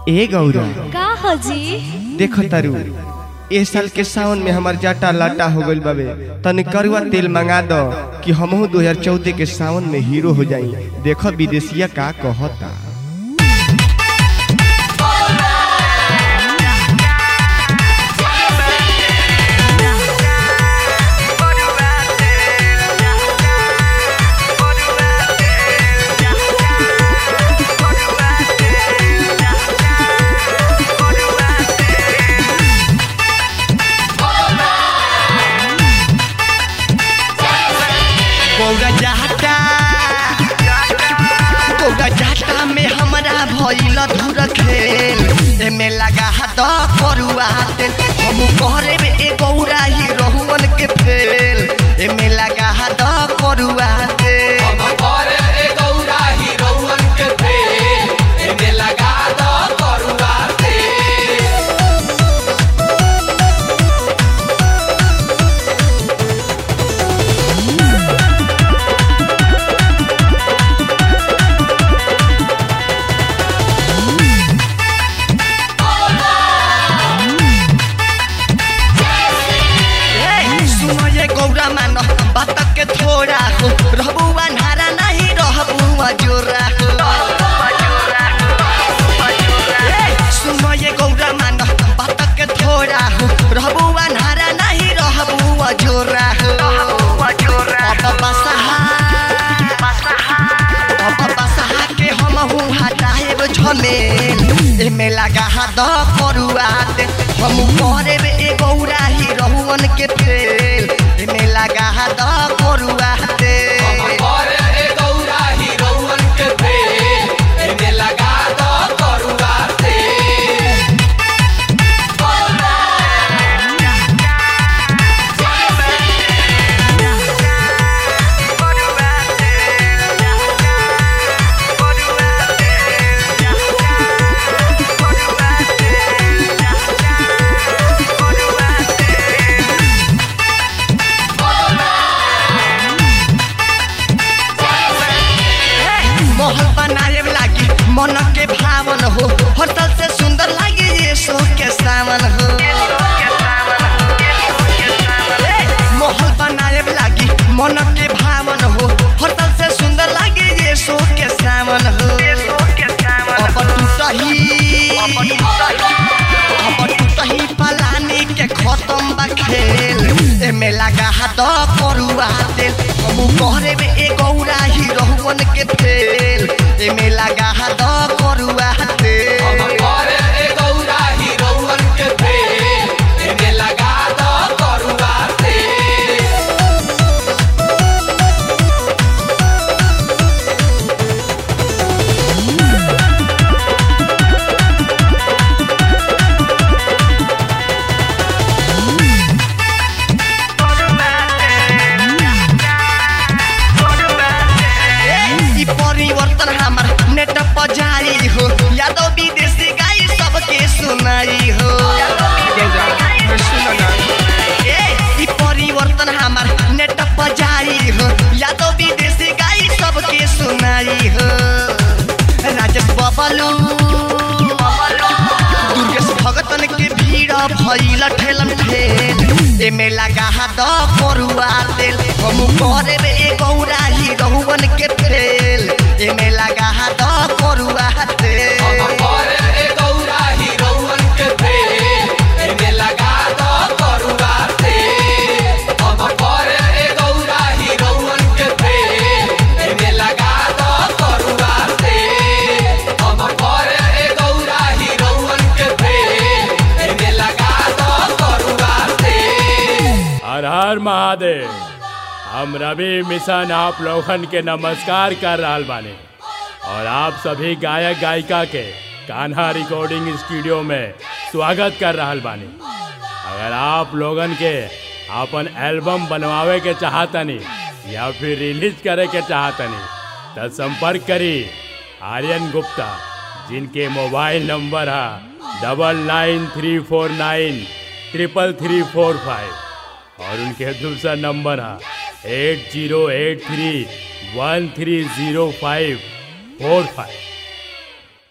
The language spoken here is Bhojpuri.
ए गौरा का हजी देखो तारू ए साल के सावन में हमार जाटा लाटा हो गइल बाबे तनी करुआ तेल मंगा दो कि हमहू 2014 के सावन में हीरो हो जाई देखो विदेशिया का कहता गौरा जाटा गौरा जाटा में हमरा भइल धुर खेल एमे लगा हाथ करुआ तेल हम करे में ए गौरा ही रहुअन के फेल एमे लगा हाथ करुआ तेल ए, सुनो ये गौरा मान बात के थोड़ा हो रहबू अन्हारा नहीं रहबू जोरा हो ए, सुनो ये गौरा मान बात के थोड़ा हो रहबू अन्हारा नहीं रहबू जोरा हो अब बसहा अब बसहा के हम हूँ हटाएब झमेल एमे लगा हाथ करुआ दे हम करे में ए गौरा ही रहुअन के फेल एमे लगा हाथ करुआ दे महल बनाए लागी मन के भावन हो होटल से सुंदर लागे ये सो के सावन हो ए, महल बनाए लागी मन के भावन हो होटल से सुंदर लागे ये सो के सावन हो अब टूटही अब टूटही पलानी के खत्म बा खेल एमे लगा हाथ करुआ तेल हम करे में ए गौरा ही रहुअन के फेल एमे लगा हाथ करुआ तेल ई परिवर्तन हमार नेट पर जारी हो यादव विदेशी गाई सबके सुनाई हो ए, ई परिवर्तन हमार नेट पर जारी हो यादव विदेशी गाई सबके सुनाई हो राजेश बबलू दुर्गेश भगतन के भीड़ भइल ठेलम ठेल एमे लगा हाथ करुआ तेल हम करे में ए गौरा ही रहुअन के फेल एमे लगा हाथ करुआ तेल हर हर महादेव हम रवि मिशन आप लोगन के नमस्कार कर रहल बानी और आप सभी गायक गायिका के कान्हा रिकॉर्डिंग स्टूडियो में स्वागत कर रहल बानी अगर आप लोगन के अपन एल्बम बनवावे के चाहतनी या फिर रिलीज करे के चाहतनी तो संपर्क करी आर्यन गुप्ता जिनके मोबाइल नंबर है double nine three four nine triple three four five और उनके दूसरा नंबर है eight zero eight three one three zero five four five